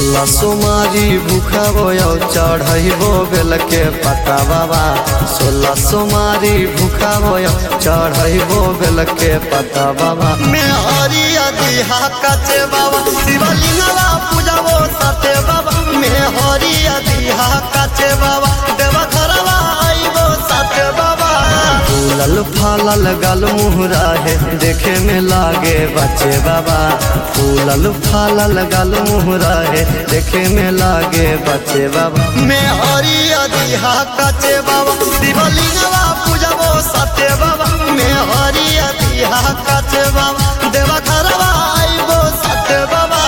सोलह सोमारी भूखबो चढ़बो बेल के पता बाबा सोलह सोमारी भूखबो चढ़बो बेल के पता बाबा में हरिया दिहा कचे बाबा शिवलिंगवा पूजबो सते बाबा में हरिया दिहा कचे बाबा देवा घरवा आइबो सते बाबा फूलल फालल गल मुहरा है देखे में लागे बच्चे बाबा फूलल फालल गल मुहरा है देखे में लागे बच्चे बाबा मैं हरिया दिहा कचे बाबा शिवलिंगवा पूजबो सत्य बाबा मैं हरिया दिहा कचे बाबा देवा घरवा आइबो सत्य बाबा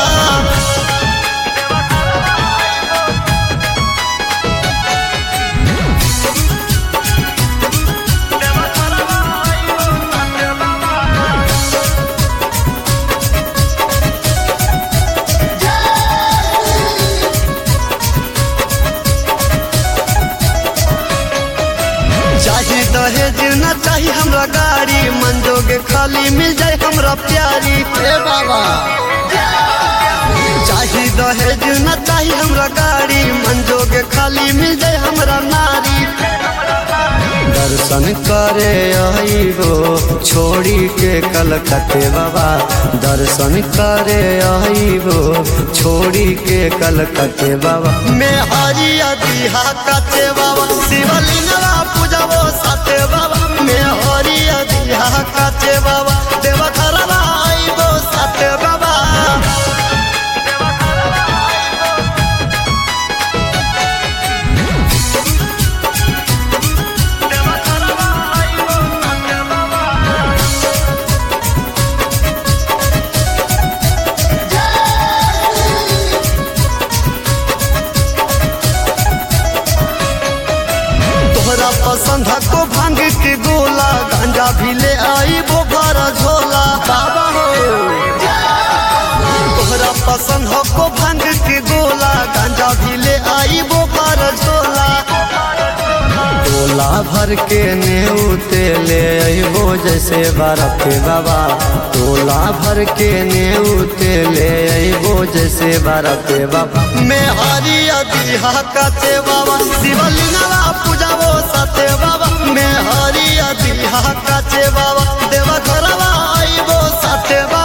चाहे दहेज न चाही हमरा गाड़ी मन जोगे खाली मिल जाए हमरा प्यारी हे बाबा चाही दहेज न चाही हमरा गाड़ी मन जोगे खाली मिल जाए हमरा नारी दर्शन करे आइबो छोड़ी के कलकत्ते बाबा दर्शन करे आइबो छोड़ी के कलकत्ते बाबा मैं हरिया दिहा कते बाबा शिवलिंगवा पूजबो सते बाबा मैं हरिया दिहा कते बाबा देवा घरवा आइबो सते बाबा तोहरा पसंद है को भांग के गोला गांजा भी ले आई बोगर झोला बाबा हो तोहरा पसंद है को भांग के गोला गांजा भी ले आई बोगर झोला टोला भर के नेउते ले अइबो जैसे बरफ बाबा टोला भर के नेउते ले अइबो जैसे बरफ बाबा मैं हरिया दिहा कते बाबा शिवलिंगवा पूजबो सते बाबा मैं हरिया दिहा कते बाबा देवा घरवा आइबो सते बाबा